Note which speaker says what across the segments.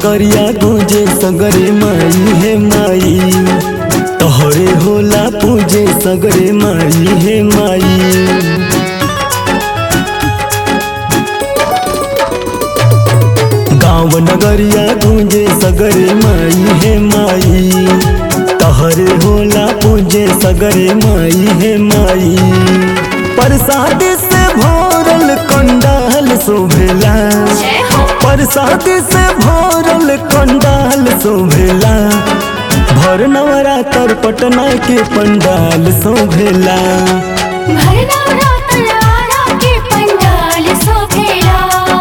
Speaker 1: नगरिया गूंजे सगरे माई हे माई तोहरे होला पूजे सगरे माई हे माई गाँव नगरिया गूंजे सगरे माई हे माई तोहरे होला पूजे सगरे माई हे माई प्रसाद से भोरल कंडाल शोभेला
Speaker 2: जय हो
Speaker 1: प्रसाद से भोरल कंडाल शोभेला भर नवरात्र पटना के पंडाल शोभेला
Speaker 2: भरना रातलारा के पंडाल शोभेला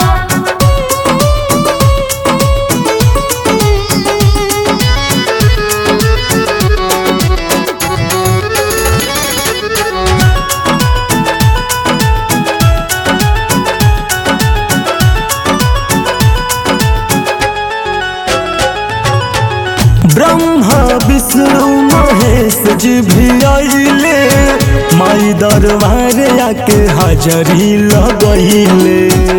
Speaker 1: ब्रह्मा विष्णु महेश जी भी आइले माई दरबार आके हाजरी लगैले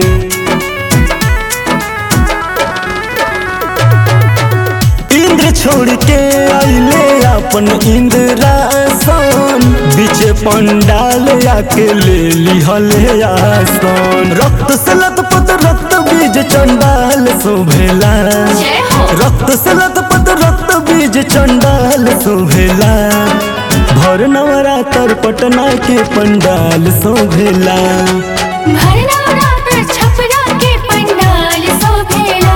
Speaker 1: इंद्र छोड़ के आइले अपन इंद्रासन बीच पंडाल आके ले लिहले आसन रक्त से लतपत रक्त बीज चंडाल शोभेला
Speaker 2: जय हो
Speaker 1: रक्त से लतपत रक्त बीज चंडाल शोभेला भर नवरात्र पटना के पंडाल शोभेला
Speaker 2: भरना रात छपरा के पंडाल शोभेला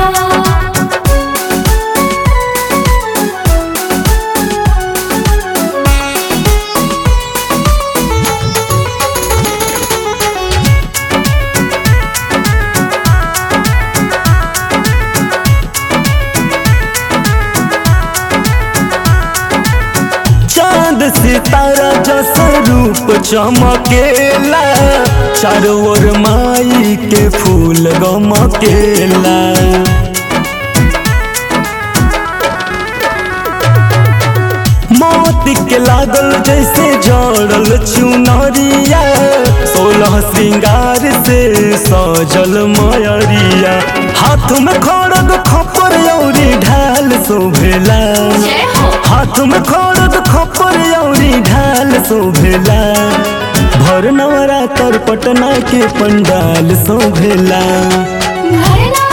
Speaker 1: चांद सितारा जैसा रूप चमकेला चारों ओर माई के फूल गमकेला मोती के लागल जैसे जड़ल चुनरिया सोलह श्रृंगार से सजल मयरिया हाथ में खड़ग खपर औरी ढाल शोभेला
Speaker 2: जय हो
Speaker 1: हाथ में खड़ग खपर औरी ढाल शोभेला भर नवरात्र पटना के पंडाल शोभेला
Speaker 2: भरना